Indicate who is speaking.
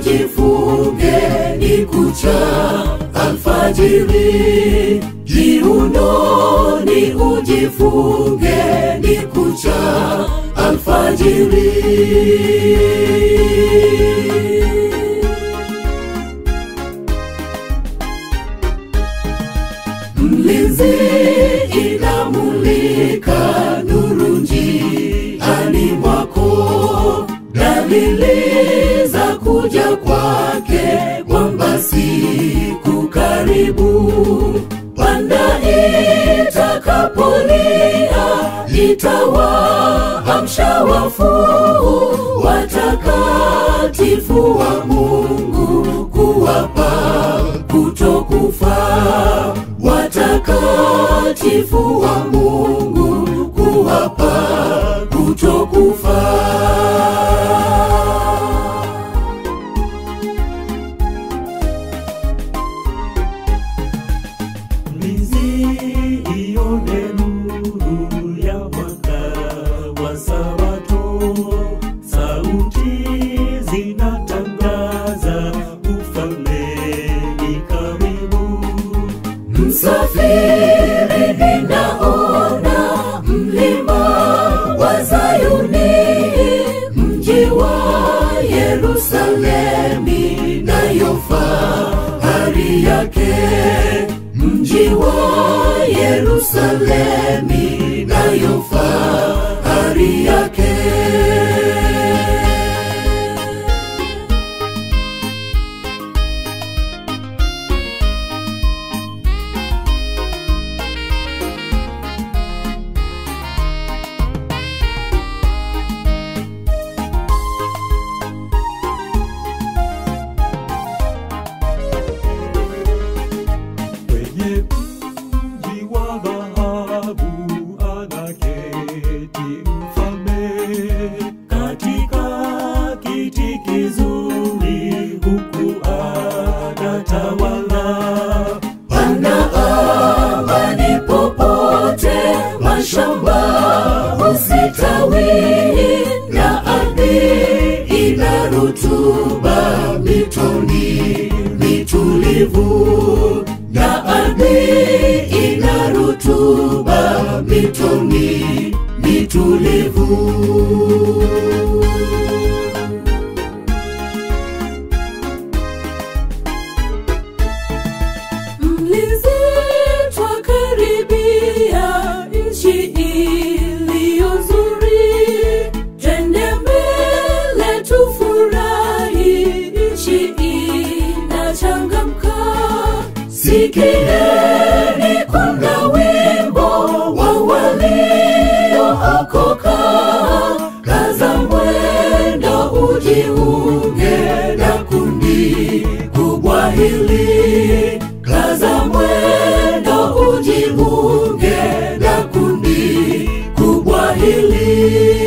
Speaker 1: ujifunge ni kucha alfajiri jiunoni ujifunge ni kucha alfajiri mlinzi inamulika nuru njiani mwako dalili za kuja kwake kwamba siku karibu panda itakapolia itawaamsha wafu watakatifu wa mungu kuwapa kutokufa watakatifu wa mungu kuwapa kutokufa
Speaker 2: Mlinzi ione nuru ya mwaka wa Sabato, sauti zinatangaza ufalme ni karibu.
Speaker 1: msafiri ninaona mlima wa Zayuni, mji wa Yerusalemi nayo fahari yake, mji wa Yerusalemi nayo fahari yake.
Speaker 2: Kwenye mji wa dhahabu anaketi mfalme katika kiti kizuri, huku anatawala.
Speaker 1: Pana amani popote, mashamba husitawi na ardhi ina rutuba, mitoni mitulivu na ardhi ina rutuba, mitoni mitulivu. Mlinzi twakaribia nchi iliyo nzuri, twende mbele tufurahi, nchi inachangamka. Sikieni kuna wimbo wa waliookoka, kaza mwendo ujiunge na kundi kubwa hili, kaza mwendo ujiunge na kundi kubwa hili.